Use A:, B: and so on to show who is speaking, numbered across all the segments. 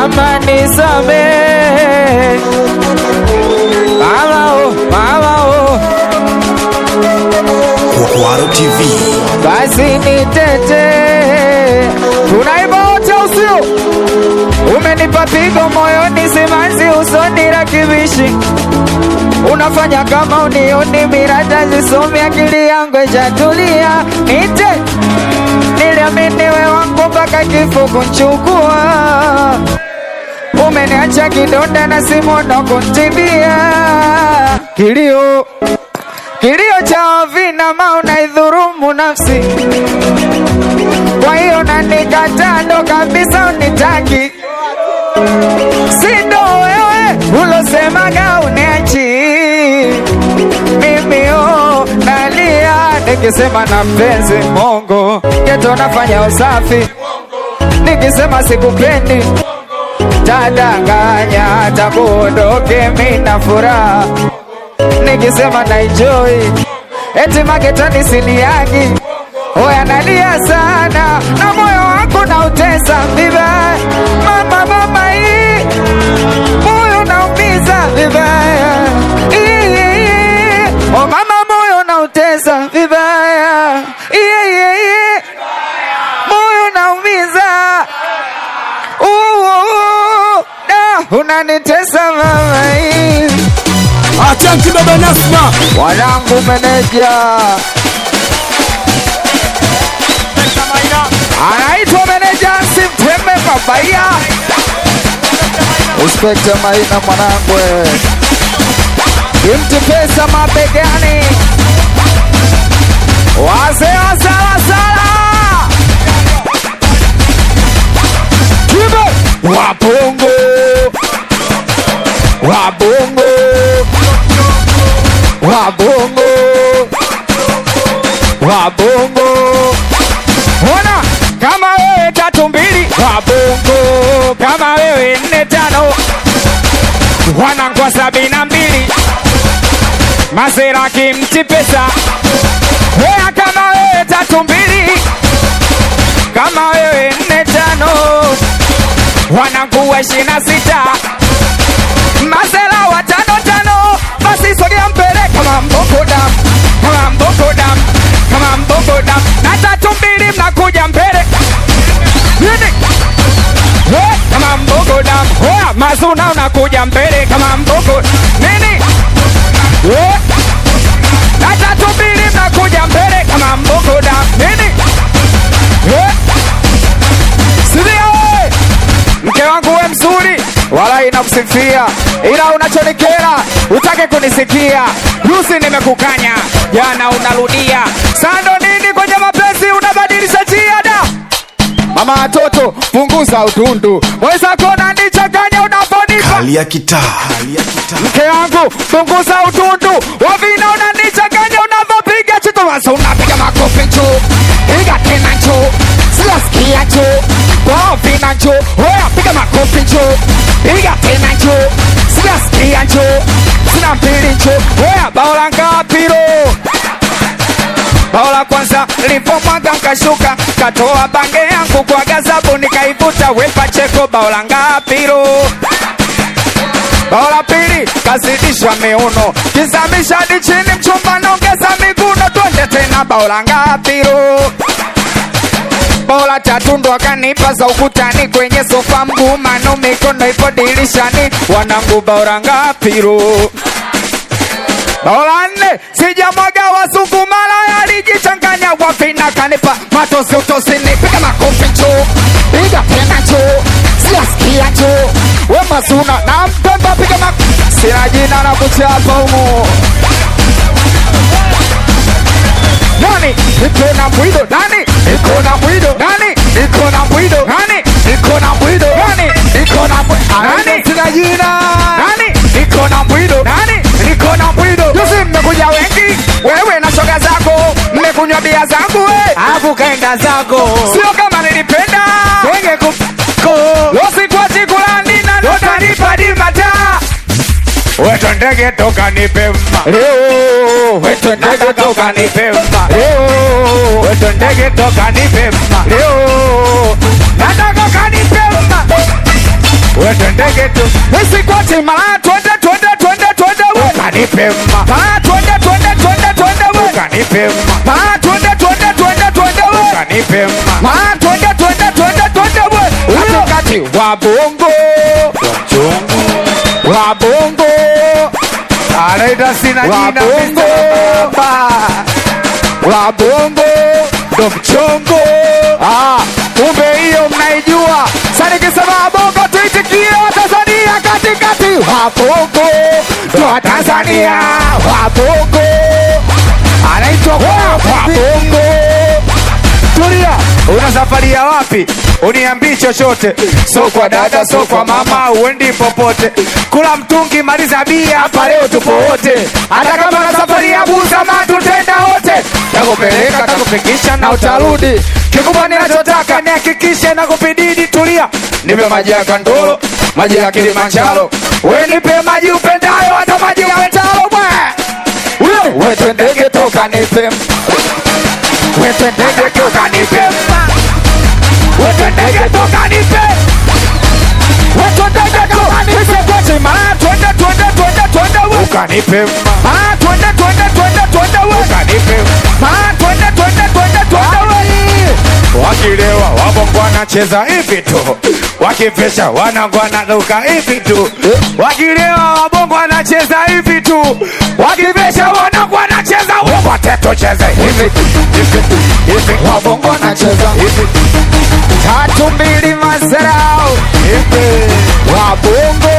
A: mama nisamehe, mama oh, mama oh,
B: Kwaro TV.
A: basi nitete, tunaimba wote usio umenipa pigo moyoni, simanzi usoni, rakibishi unafanya kama unioni, mirata zisomi, akili yangu ijatulia, nite niliamini we wangu mpaka kifo kunchukua, umeniacha kidonda na simono kuntibia, kilio kilio cha vinama unaidhurumu nafsi, kwa hiyo nanikataa ndo kabisa unitaki, sindo wewe ulosemaga uniachi mimi oh, nalia nikisema na mpenzi Mungu geto nafanya usafi nikisema sikupendi tadanganya takuondoke mina furaha nikisema na enjoy eti maketani siliagi oya nalia sana na moyo wangu nautesa vibaya mama mama hii moyo naumiza vibaya Ii, o mama moyo nautesa vibaya Ii, ii, moyo naumiza Uu, da, unanitesa mama hii
B: Asante baba Nasma.
A: wanangu meneja anaitwa meneja simteme babaya uspekte maina mwanangu imti pesa mabegani wazee wa salasala kibe wabongo wabongo wabongo wabongo ona kama wewe tatu mbili wabongo kama wewe nne tano wanangwa sabini na mbili masera kimti pesa wea kama wewe tatu mbili kama wewe nne tano wananguwa ishirini na sita masela watano tano basi sogea mbele kama mboko dam kama mboko dam kama mboko dam na tatu mbili mnakuja mbele Nini? Eh, kama mboko dam Oya, mazuna unakuja mbele kama mboko nini Eh, na tatu mbili mnakuja mbele kama mboko dam nini Eh, sidia we mke wangu we mzuri wala inakusifia ila unachonikera utake kunisikia juzi nimekukanya jana unarudia sando nini kwenye mapenzi unabadilisha njia da mama watoto punguza utundu mwezako nanichanganya unavonipa
B: Hali ya kitaa. Hali ya kitaa.
A: mke wangu punguza utundu wavina unanichanganya unavyopiga chitomasa unapiga makofi ncho piga tena ncho silaskia ncho wavina ncho oya piga makofi ncho piga tena ncho silaskia ncho sina mbili ncho oya bao la ngapiro bao la kwanza lipomwaga nkashuka katoa bange yangu kwa gazabu nikaivuta wepa cheko bao la ngapiro bao la pili kazidisha miuno kizamisha hadi chini mchumba naongeza miguno twende tena bao la ngapiro bao la tatu ndo akanipa za ukutani kwenye sofa mguu mano mikono ipo dirishani wanangu bao la ngapiro bao la nne sijamwaga wasukumala yalijichanganya wafina kanipa matosi utosini piga makofi ncho piga tena ncho siasikia ncho we masuna na mpemba piga mak sina jina na kuchapa humu nani iko na mbwido nani iko na mbwido nani iko na mbwido nani iko na mbwido nani iko na mbwido nani sina jina nani iko na mbwido nani niko na mbwido juzi mmekuja wengi wewe na shoga zako mmekunywa bia zangu we
C: alafu kaenda zako
A: sio kama nilipenda
C: wenge kuko
A: lositwachi kulani na notanipa dimata weto ndege toka nipe mma leo weto ndege toka nipe mma leo weto ndege toka nipe mma leo nataka kanipe mma twendege tu nisikwati malaya twende twende twende twende we ukanipe mma malaya twende twende twende twende we ukanipe mma malaya twende twende twende twende we ukanipe mma malaya twende twende twende twende we katikati wa bongo wa bongo anaita sina jina bongo wa bongo ndo mchongo ah, kumbe hiyo mnaijua sasa nikisema bongo tuitikie watanzania katikati wa bongo ndo wa tanzania wa bongo anaitwa kwa wa bongo tulia una safari ya wapi uniambii chochote so kwa dada so kwa mama uendi popote kula mtungi maliza bia hapa leo tupo wote hata kama na safari ya busama tutenda wote takupeleka takufikisha na utarudi kikubwa ninachotaka nihakikishe na kupididi tulia nipe maji ya kandolo maji ya kilimanjaro we nipe maji upendayo hata maji ya wetalo bwe we twendege toka nipe Wete ndege toka nipe Wete ndege toka nipe Wete ndege toka nipe Kochi mara twende twende twende twende we Ukanipe Mara twende twende twende twende we Ukanipe Mara twende twende twende twende we Wakilewa wabongo wanacheza hivi tu Wakifesha wanangu wanaruka hivi tu Wakilewa wabongo wanacheza hivi tu Wakifesha wanangu wanacheza wote tucheze hivi tu hivi tu hivi wabongo wanacheza hivi tatu mbili mazarau hivi wabongo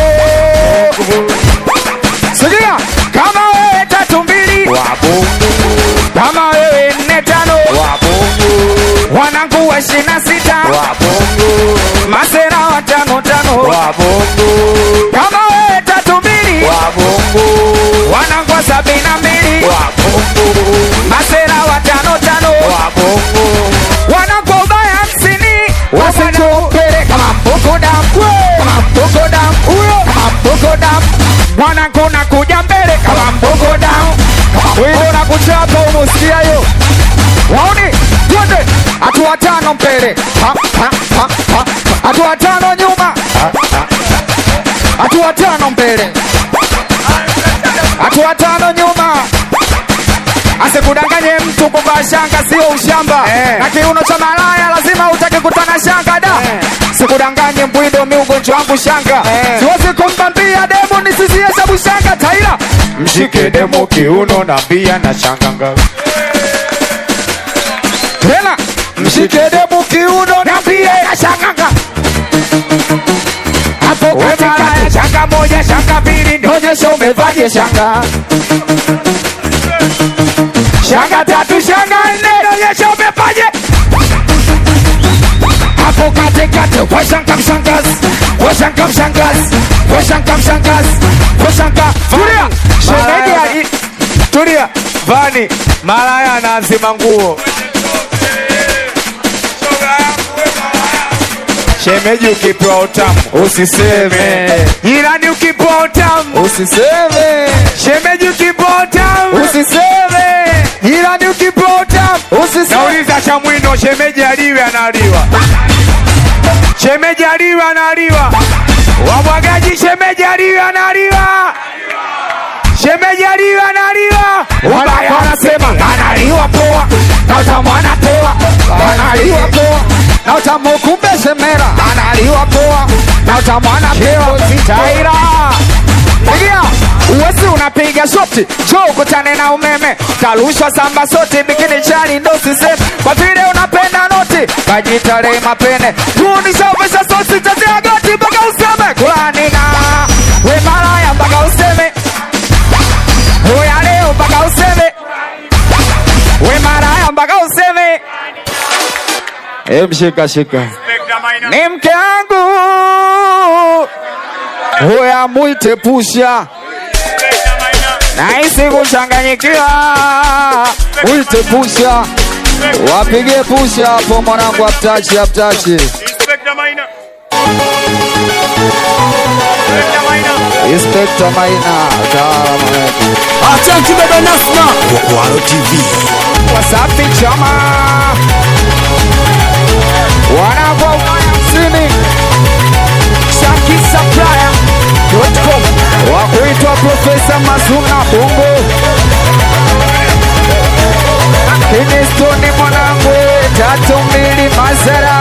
A: Sikia kama wewe tatu mbili wabongo kama wewe nne tano wabongo wanangu wa ishirini na sita wabongo masera wa tano tano wabongo kama wewe tatu mbili wabongo wanangu wa sabini na mbili wabongo masera wa tano tano wabongo wanangu wa ubaya hamsini wasitupele kama mbuku damu kama mbuku damu huyo kama mbuku damu mwanangu nakuja mbele kama mbuku damu wilo na kuchapa umusikia yo waoni twende hatua tano mbele Ha, ha, ha, ha. hatua tano nyuma hatua tano mbele hatua tano nyuma asikudanganye mtu kuvaa shanga sio ushamba
C: Eh.
A: na kiuno cha malaya lazima utake kutana shanga da sikudanganye mbwindo mi ugonjwa wangu shanga
C: Eh.
A: siwezi kumbambia demu nisizie sabu shanga taila mshike demu kiuno na mbia na shanga ngapi tena mshike demu kiuno na mbia na shanga ngapi hapo katikati shanga moja shanga mbili nionyesha umevaje shanga shanga tatu shanga nne nionyesha umevaje hapo katikati washanga mshangazi washanga mshangazi washanga mshangazi washanga tulia shemeji ali tulia vani malaya anazima nguo shemeji ukipewa utamu usiseme jirani ukipewa utamu usiseme shemeji ukipewa utamu usiseme jirani ukipewa utamu usiseme nauliza cha mwino shemeji aliwe analiwa shemeji aliwe analiwa wabwagaji shemeji aliwe analiwa shemeji aliwe analiwa ubaya wanasema analiwa poa na utamu anapewa analiwa poa na utamu kumbe semera analiwa poa na utamu anapewa taira Sikia, uwezi unapiga shoti jo ukutane na umeme karushwa samba sote bikini chali ndo siseme kwa vile unapenda noti kajitale mapene tunishauvesha sosi tazia goti mpaka useme kulanina we malaya mpaka useme Oya leo mpaka useme we malaya mpaka useme Em, shika shika ni mke wangu Oya mwite pusha nahisi kuchanganyikiwa mwite pusha wapige pusha hapo mwanangu aptachi aptachi
D: Inspector Maina. Inspector Maina.
A: Inspector Maina kama
B: Asante baba Nasma. Kwaro TV.
A: Wasafi chama wanavyo hamsini Shaki tatu mbili masera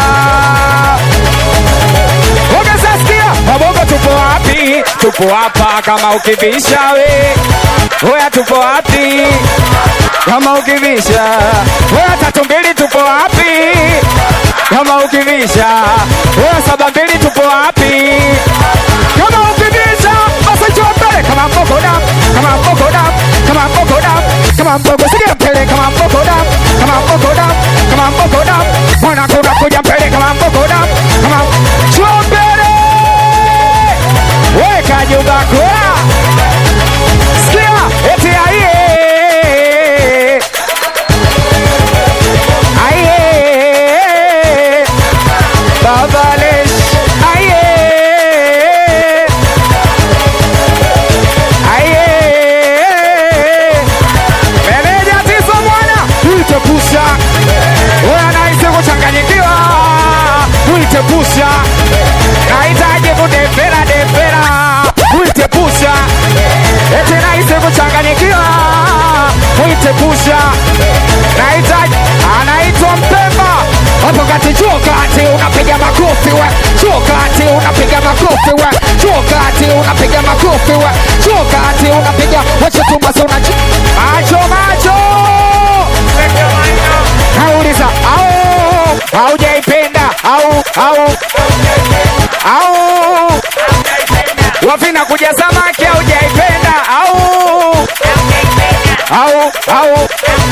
A: Ukisasikia wabongo tupo wapi? Tupo hapa kama ukibisha we. Oya tupo wapi? Kama ukibisha. Oya tatu mbili tupo wapi? Kama ukibisha. Oya saba mbili tupo wapi? Kama ukibisha. Basi njoo mbele kama mboko dam. Kama mboko dam. Kama mboko dam. Kama mboko sikia mbele kama mboko dam. Kama mboko dam. Kama mboko dam. Mwana kuna kuja mbele kama mboko dam. Kama njoo mbele. Weka nyumba kula. Sikia eti aiye. Aiye. Babalesh. Aiye. Aiye. Meneja Tizo mwana. Uite pusha. Wewe anahisi kuchanganyikiwa. Uite pusha. Nahitaji kudefera defera. Uite pusha. Eti nahisi kuchanganyikiwa. Uite pusha. Nahitaji anaitwa Mpemba. Hapo kati chuo kati unapiga makofi we. Chuo kati unapiga makofi we. Chuo kati unapiga makofi we. Chuo kati unapiga wacha tu basi unachi. Macho macho. Nauliza au haujaipenda au au au wafina kuja samaki haujaipenda au au au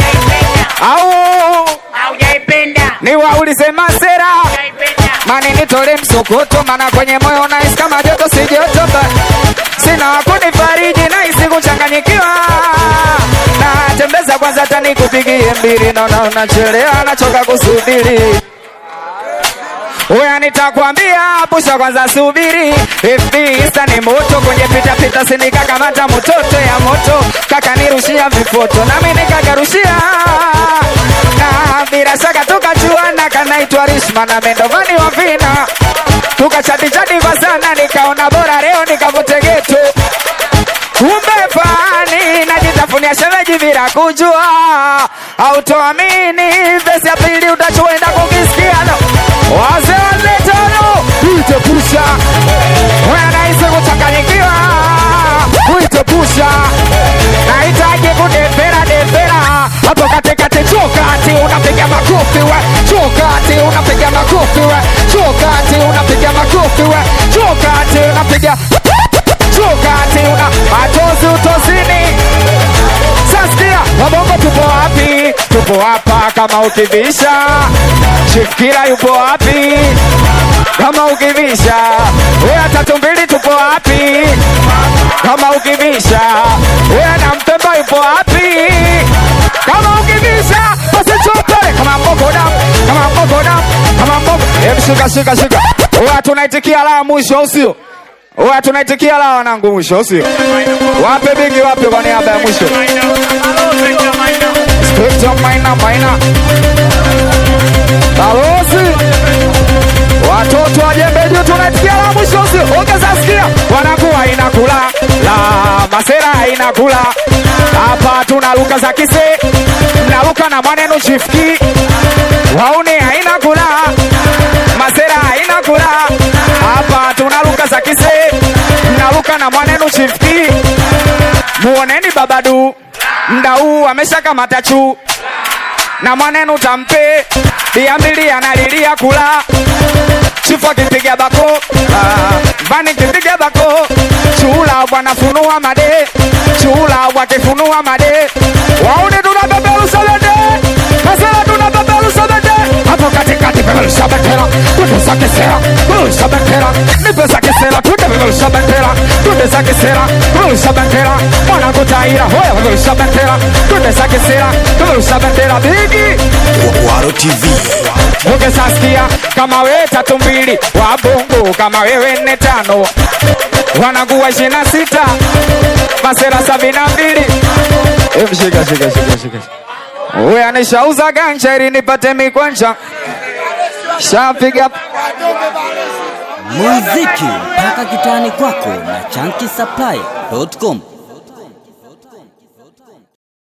A: au ni waulize masera mani nitole msokoto mana kwenye moyo nahisi kama joto si joto ba sina wakunifariji nahisi kuchanganyikiwa na tembeza kwanza tani kupigie mbili naona unachelewa nachoka kusubiri Uya nitakwambia pusha kwanza subiri FB Insta ni moto kwenye pita pita sinika kamata mototo ya moto kaka nirushia vifoto nami nikagarushia na bila shaka tukachuana kanaitwa Rishma na mendovani wa vina tukachati chati kwa sana nikaona bora leo nikavute geto kumbe fani najitafunia shemeji bila kujua autoamini vesi ya pili utachoenda kukisikia no. wazee waletano uitepusha wanahisi kuchanganyikiwa uitepusha nahitaji kudefera defera hapo katikati chokati unapiga makofi we chokati unapiga makofi we chokati unapiga makofi we chokati unapiga chokati una machozi utosini saskia wabongo tupo wapi tupo hapa kama ukivisha shifkira yupo wapi kama ukivisha weya tatu mbili tupo wapi kama ukivisha weya na mpemba yupo wapi kama ukivisha basi chopele kama mboko dam kama mboko dam kama mboko em shika shika shika weya tunaitikia la mwisho au sio weya tunaitikia la wanangu mwisho au sio wape bigi wape kwa niaba ya mwisho Spectrum maina maina balozi watoto wa jembe juu tunaitikia la mwisho sio ongeza sikia wanakuwa inakula la masera inakula hapa tuna luka za kise mnaluka na mwanenu chifki wauni haina kula masera haina kula hapa tuna luka za kise mnaluka na mwanenu chifki muoneni babadu mda huu ameshakamata chuu na mwanenu tampe bia mbili analilia kula chifu akipiga bako ah, vani kipiga bako chula bwana funua made chula wakifunua made wauni tunabeberusa bende masela tunabeberusa bende hapo katikati beberusa bendera tunde kisera beberusa bendera nipe za kisera tunde beberusa bendera tunde za kisera beberusa bendera mwana kutaira hoya beberusa bendera tunde za kisera beberusa bendera bigi
B: Waro TV.
A: ukisasikia kama wewe tatu mbili wa bongo kama wewe nne tano wanakuwa ishirini na sita masera sabini na mbili Em, shika shika shika shika we anishauza ganja ili nipate mikwanja shapiga
E: muziki mpaka kitani kwako na chanki supply.com